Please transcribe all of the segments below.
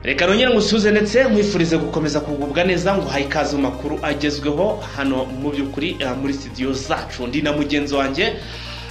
reka nongere ngusuhuze ndetse nkwifurize gukomeza kugubwa neza ngo uhaye ikaze mu makuru agezweho hano mu by'ukuri eh, muri studio zacu ndi na mugenzi wanjye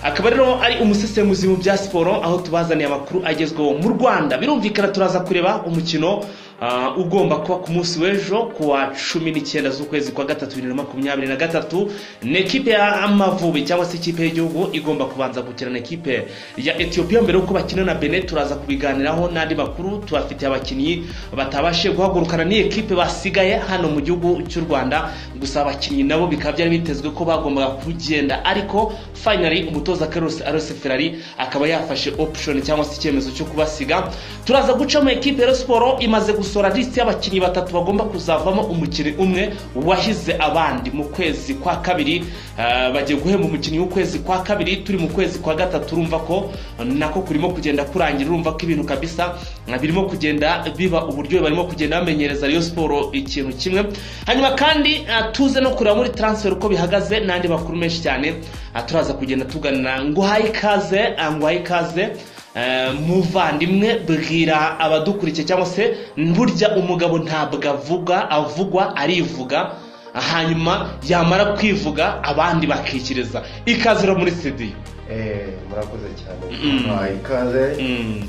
akaba rero ari umusesenguzi mu bya siporo aho tubazaniye amakuru agezweho mu rwanda birumvikana turaza kureba umukino ah, ugomba kuba ku munsi w'ejo ku wa cumi n'icyenda z'ukwezi kwa gatatu bibiri na makumyabiri na gatatu ni ekipe ya amavubi cyangwa se ikipe y'igihugu igomba kubanza gukina na ekipe ya etiyopiya mbere y'uko bakina na bene turaza kubiganiraho n'andi makuru tubafitiye abakinnyi batabashije guhagurukana n'iyi ekipe basigaye hano mu gihugu cy'u rwanda gusa abakinnyi nabo bikaba byari bitezwe ko bagombaga kugenda ariko finally umutoza Carlos Alonso Ferrari akaba yafashe option cyangwa se icyemezo cyo kubasiga turaza guca mu ekipe ya Rayon Sport imaze gusora list y'abakinnyi batatu bagomba kuzavamo umukinnyi umwe wahize abandi mu kwezi kwa kabiri Ah, bagiye guhemba umukinnyi w'ukwezi kwa kabiri turi mu kwezi kwa gatatu urumva ko nako kurimo kugenda kurangira urumva ko ibintu kabisa ah, birimo kugenda biba uburyo barimo kugenda bamenyereza Rayon Sport ikintu kimwe hanyuma kandi ah, tuze no kureba muri transfer uko bihagaze n'andi makuru menshi cyane Ah, turaza kugenda tuganira ngo uhaye ikaze ah, ngo uhaye ikaze Eh, muvandimwe bwira abadukurikiye cyangwa se burya umugabo ntabwo avuga avugwa arivuga hanyuma yamara kwivuga abandi bakikiriza ikazira muri studio Eh, murakoze cyane Mm. bahaye ikaze Mm,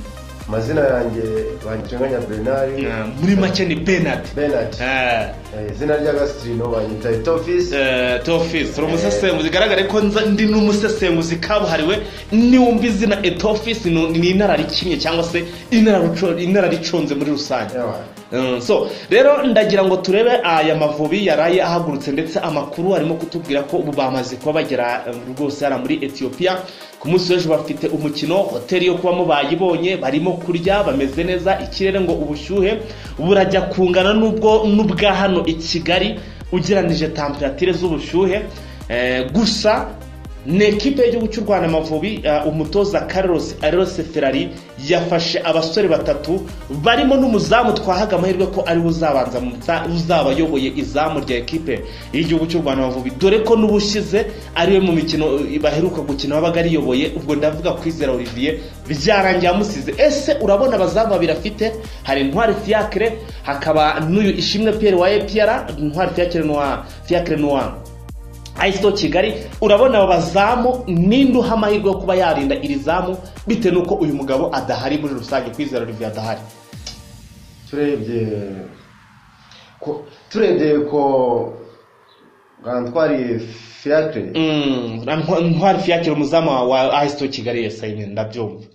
amazina yanjye banyitenganya bernard eh, muri make ni Bernard bernard Eh, Eh, izina ry'agasitino banyita etofisi eh, Tofis uri umusesenguzi bigaragare ko nza- ndi n'umusesenguzi kabuhariwe niwumva izina etofisi ni inararikimye cyangwa se inararuco- inarariconze muri rusange Mm, so rero ndagira ngo turebe aya mavubi yaraye ahagurutse ndetse amakuru arimo kutubwira ko ubu bamaze kuba bagera eh, rwose hariya muri etiyopiya ku munsi w'ejo bafite umukino hoteli yo kubamo bayibonye barimo kurya bameze neza ikirere ngo ubushyuhe burajya kungana n'ubwo n'ubwa hano i kigali ugeranije temperatire z'ubushyuhe Eh, gusa ni ekipe y'igihugu cy'u rwanda amavubi eh, umutoza carlos arose ferrari yafashe abasore batatu barimo n'umuzamu twahaga amahirwe ko ariwe uzabanza mu za- uzabayoboye izamu rya ekipe y'igihugu cy'u rwanda amavubi dore ko n'ubushyize ariwe mu mikino eh, baheruka gukina wabaga ariyoboye ubwo ndavuga kwizera olivier byarangiye amusize ese urabona abazamu babiri afite hari intwari fiacre hakaba n'uyu ishimwe pierre wa epr intwari fiacre noir fiacre noir ISO Kigali urabona aba bazamu ninde uha amahirwe yo kuba yarinda iri zamu bitewe n'uko uyu mugabo adahari muri rusange kwizera Olivier adahari turebye ko turebye ko gantwari fiacre Mm, na Ntwa- ntwari fiyakira umuzamu wa- wa ISO Kigali yesa nyine ndabyumva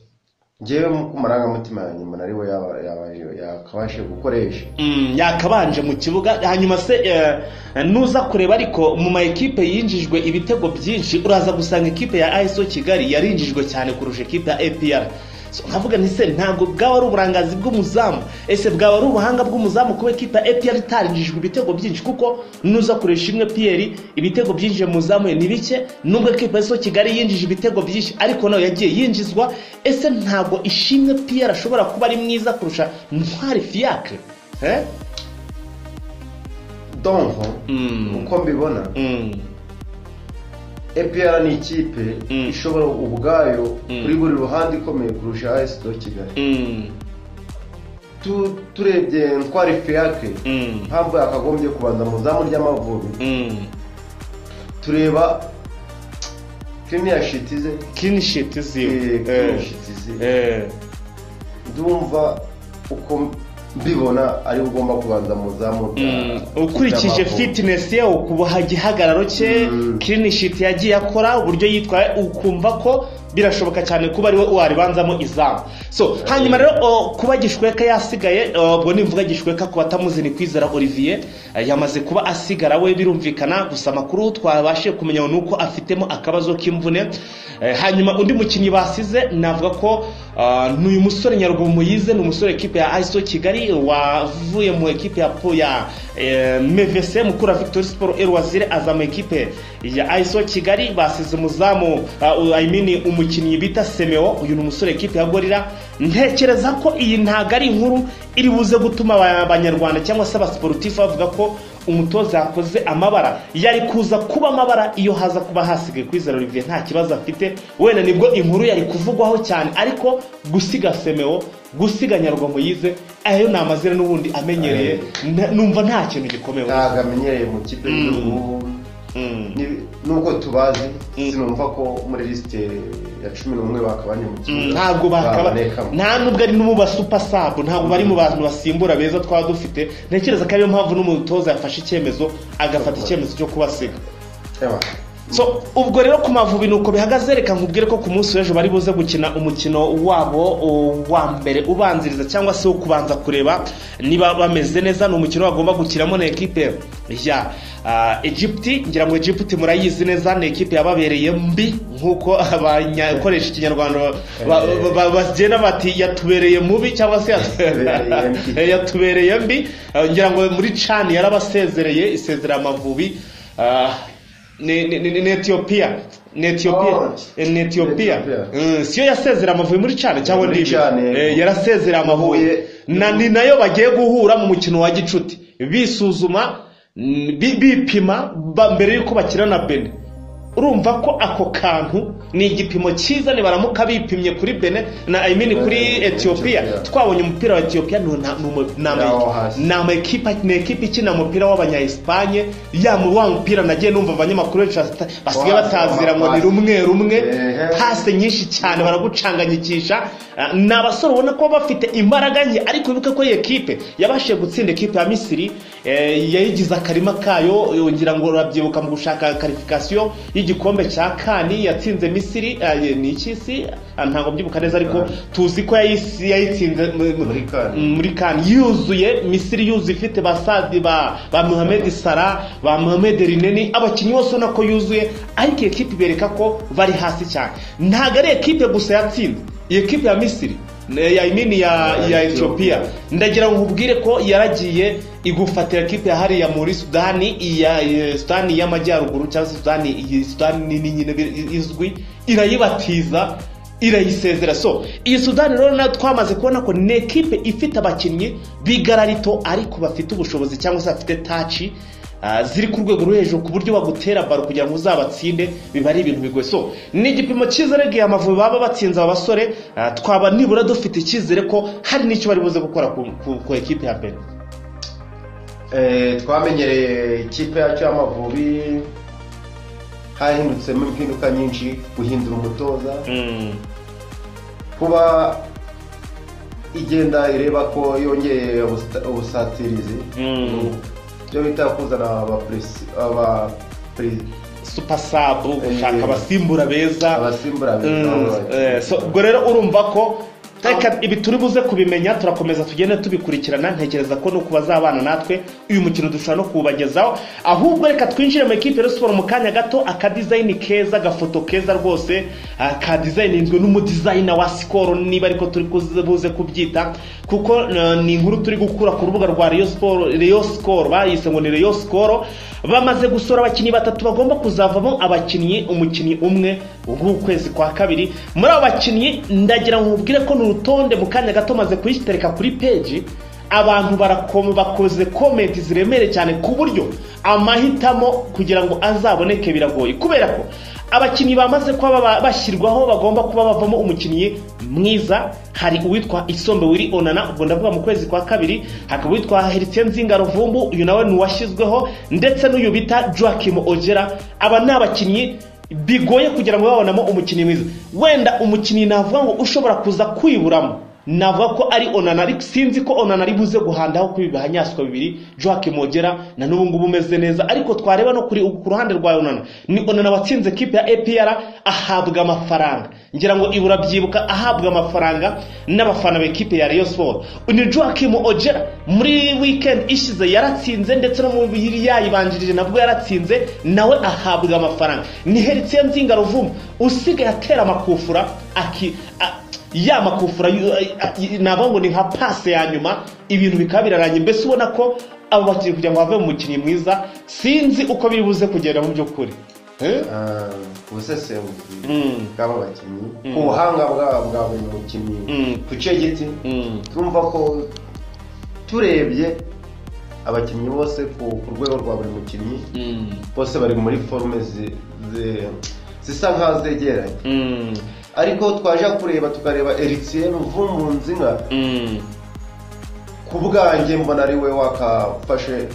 ngewe ku marangamutima yanjye mbona ari we yaba- yaba- yakabashe gukoresha Mm, yakabanje mu kibuga hanyuma se eh, nuza kureba ariko mu ma ekipe yinjijwe ibitego byinshi uraza gusanga ekipe ya ISO Kigali yarinjijwe cyane kurusha ekipe ya APR So, nkavuga nti se ntabwo bwaba ari uburangazi bw'umuzamu ese bwaba ari ubuhanga bw'umuzamu kuba ekipe ya APR itarinjijwe ibitego byinshi kuko nuza kuresha imwe Pierre ibitego byinjiye mu zamu ye ni bike nubwo ekipe ya ISO Kigali yinjije ibitego byinshi ariko nayo yagiye yinjizwa ese ntabwo ishimwe Pierre ashobora kuba ari mwiza kurusha Ntwari Fiacre Eh? donko Mm. uko mbibona Mm. epr ni ikipe Mm. ishobora ubwayo Mm. kuri buri ruhande ikomeye kurusha esido kigali Mm. Tu- turebye ntwari fiacre Mm. ntabwo yakagombye kubanza mu zamu ry'amavubi Mm. tureba kiniyashitize Clean sheet ziwe. Eh. kiniyashitize Eh. ndumva uko mbibona ari we ugomba kubanza mu zamu Mm. ukurikije fitness ye ukubaha igihagararo cye Mm. clean sheet yagiye akora uburyo yitwaye ukumva ko birashoboka cyane kuba ariwe waribanzamo izamu so hanyuma rero o, kuba gishweka yasigaye o, ubwo nimvuga gishweka ku batamuzi ni kwizera olivier eh, yamaze kuba asigara we birumvikana gusa amakuru twabashije kumenya ni uko afitemo akabazo k'imvune Eh, hanyuma undi mukinnyi basize navuga ko ah, ni uyu musore nyarugomo yize ni umusore ekipe ya iso kigali wavuye mu ekipe ya po ya eh, mvc mukura victory sport erwazire aza mu ekipe ya iso kigali basize umuzamu ah, u- I mean umukinnyi bita semeo uyu ni umusore ekipe ya gorira ntekereza ko iyi ntago ari inkuru iri buze gutuma aba- abanyarwanda cyangwa se abasiporutifu bavuga ko umutoza yakoze amabara yari kuza kuba amabara iyo haza kuba hasigaye kwizera olivier nta kibazo afite wenda nibwo inkuru yari kuvugwaho cyane ariko gusiga semewo gusiga nyarwamo yize ayo ni amazina n'ubundi amenyereye na- numva nta kintu gikomeye ntabwo amenyereye mu kipe Mm. y'igihugu Mm. Ni- nubwo tubazi Mm. sinumva ko muri lisite ya cumi n'umwe bakabanye mu Mm, kibuga ntabwo bakaba babonekamo. nta nubwo ari no mu basupa sabu ntabwo bari mu bantu basimbura beza twaba dufite ntekereza ko ariyo mpamvu n'umutoza yafashe icyemezo agafata icyemezo cyo kubasiga Eba, so ubwo rero ku mavubi nuko bihagaze reka nkubwire ko ku munsi w'ejo bari buze gukina umukino wabo o, wa mbere ubanziriza cyangwa se wo kubanza kureba niba bameze neza ni umukino bagomba gukinamo na ekipe ya ah, Egypt ngira ngo Egypt murayizi neza ni ekipe yababereye mbi nk'uko abanyakoresha ikinyarwanda ba- ba- ba- ba- bagenda bati yatubereye mubi cyangwa se Yatubereye mbi. yatubereye mbi Eh, ngira ngo muri cani yarabasezereye isezera amavubi ah, ni ni- ni- ni etiyopiya ni etiyopiya Oh. ni etiyopiya Ethiopia. Mm, siyo yasezera amavubi muri cani cyangwa Muri ndibi Chan, yego. Eh, yarasezera amavubi Huye. na ni nayo bagiye guhura mu mukino wa gicuti bisuzuma mm, bi- bipima ba- mbere y'uko bakina na bene urumva ko ako kantu ni igipimo cyiza nibaramuka bipimye kuri bene na i mean kuri Eh, etiyopiya Ethiopia. twabonye umupira wa etiyopiya ni una- ni umu- ni ama- Ni aho hasi. ni ama ekipa ni ekipa ikina umupira w'abanya-espanye ya mu wa mupira nagiye numva abanyamakuru benshi bata- basigaye Wa- batazira ngo ni wa- rumwe rumwe Ehe. pasi nyinshi cyane baragucanganyikisha Ah, ni abasore ubona ko baba bafite imbaraga nke ariko wibuke ko iyi ekipe yabashije gutsinda ekipe ya misiri eh, yayigize akarima kayo yongera ngo urabyibuka mu gushaka karifikasiyo y'igikombe cya kani yatsinze misiri eh, ni ikisi Ah, ntabwo mbyibuka neza ariko Ah. tuzi ko yayisi- yayitsinze mu- mu- Muri CAN. Mm, muri kani yuzuye misiri yuzuye ifite basadi ba ba muhammed sara ba muhammed rineni abakinnyi bose ubona ko yuzuye ariko iyi ekipe ibereka ko bari hasi cyane ntabwo ari ekipe gusa yatsinze iyi ekipe ya misiri ne- ya imini ya ya etiyopiya ndagira ngo nkubwire ko yaragiye igufatira ekipe ya hariya muri sudani iya iya sudani y'amajyaruguru cyangwa se sudani iyi sudani nini nyine bi- izwi irayibatiza irayisezera so iyi sudani rero nayo twamaze kubona ko ni ekipe ifite abakinnyi b'igararito ariko bafite ubushobozi cyangwa se bafite taci ah, ziri ku rwego rwo hejuru ku buryo bagutera baro kugira ngo uzabatsinde biba ari ibintu bigoye so ni igipimo cyiza regiye amavubi baba batsinze aba basore ah, twaba nibura dufite icyizere ko hari n'icyo bari buze gukora ku- ku- ku ekipe ya mbere eh, twamenyereye ikipe yacu y'amavubi hahindutse impinduka nyinshi guhindura umutoza kuba igenda ireba ko yongeye ubusta- ubusatirizi Mm. ibyo bita kuzana abapresi- abapre- supa sabu Eh, gushaka abasimbura beza abasimbura Mm, eh, so ubwo rero urumva ko reka ibi turi buze kubimenya turakomeza tugende tubikurikirana ntekereza ko nuko bazabana natwe uyu mukino dushobora no kuwubagezaho ahubwo reka twinjire mu ekipe rero siporo mu kanya gato akadizayini keza agafoto keza rwose ah, kadizayininzwe n'umudizayina wa sikoro niba ariko turi kuze- buze kubyita kuko eh, ni inkuru turi gukura ku rubuga rwa Rayon Sport- Rayon sikoro bayise ngo ni Rayon sikoro bamaze gusora abakinnyi batatu bagomba kuzavamo abakinnyi umukinnyi umwe w'ukwezi kwa kabiri muri abo bakinnyi ndagira ngo mubwire ko ni urutonde mu kanya gato maze kuyitereka kuri peji abantu barakoma bakoze komenti ziremereye cyane ku buryo amahitamo kugira ngo azaboneke biragoye kubera ko abakinnyi bamaze kuba baba- bashyirwaho bagomba kuba bavamo umukinnyi mwiza hari uwitwa isombe wiri onana ubwo ndavuga mu kwezi kwa kabiri hakaba uwitwa heritse nzinga ruvumbu uyu nawe ni uwashyizweho ndetse n'uyu bita joakim ogera aba ni abakinnyi bigoye kugira ngo babonamo umukinnyi mwiza wenda umukinnyi navuga ngo ushobora kuza kwiburamo navuga ko ari onana ariko sinzi ko onana ari buze guhandaho kuri bihanyaswa bibiri joake mogera na n'ubu ngubu umeze neza ariko twareba no kuri ku ruhande rwa onana ni onana watsinze kipe ya epr ahabwa amafaranga ngira ngo ibura byibuka ahabwa amafaranga n'abafana b'ikipe ya Rayon Sport ni Joachim Ojera muri weekend ishize yaratsinze ndetse no mu biri yayibanjirije nabwo yaratsinze nawe ahabwa amafaranga ni Heritier Nzinga Ruvumu usigaye atera amakufura aki a- ya makufura yu- a- a- navuga ngo ni nka pase ya nyuma ibintu bikaba biraranye mbese ubona ko abo bakinnyi kugira ngo bave mu mukinnyi mwiza sinzi uko biri buze kugenda mu by'ukuri Eh? ubusesenguzi Mm. bw'abakinnyi ku buhanga bwa- bwa buri mukinnyi Mm. duce giti Mm. twumva ko turebye abakinnyi bose ku ku rwego rwa buri mukinnyi Mm. bose bari muri forume zi- zi- zisa nkaho zegeranye Mm. ariko twaje kureba tukareba eritiye muvumbu nka Mm. ku bwanjye mbona ari we wakafashe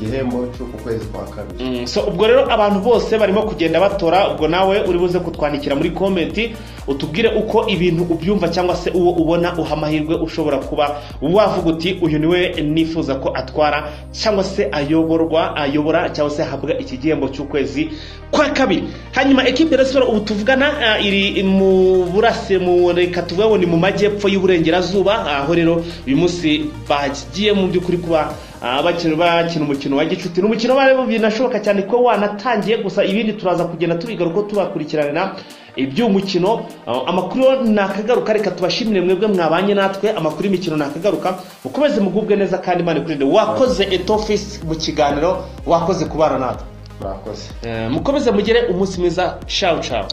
igihembo cy'uku kwezi kwa kabiri Mm, so ubwo rero abantu bose barimo kugenda batora ubwo nawe uri buze kutwandikira muri komenti utubwire uko ibintu ubyumva cyangwa se uwo ubona uha amahirwe ushobora kuba wavuga uti uyu niwe nifuza ko atwara cyangwa se ayoborwa ayobora cyangwa se ahabwa iki gihembo cy'ukwezi kwa kabiri hanyuma ekipe ya siporo ubu tuvugana ah, iri mu burase mu reka tuvuge ngo ni mu majyepfo y'uburengerazuba aho rero uyu munsi bagiye mu by'ukuri kuba Ah, bakina bakina umukino wa gicuti ni umukino bari binashoboka cyane ko wanatangiye gusa ibindi turaza kugenda tubigaruka tubakurikiranira iby'uwo mukino Ah, amakuru nakagaruka reka tubashimire mwebwe mwabanye natwe amakuru y'imikino nakagaruka mukomeze mugubwe neza kandi imana ikurinde wakoze etofisi mu kiganiro wakoze kubana natwe mwakoze Eh, mukomeze mugire umunsi mwiza shawu shawu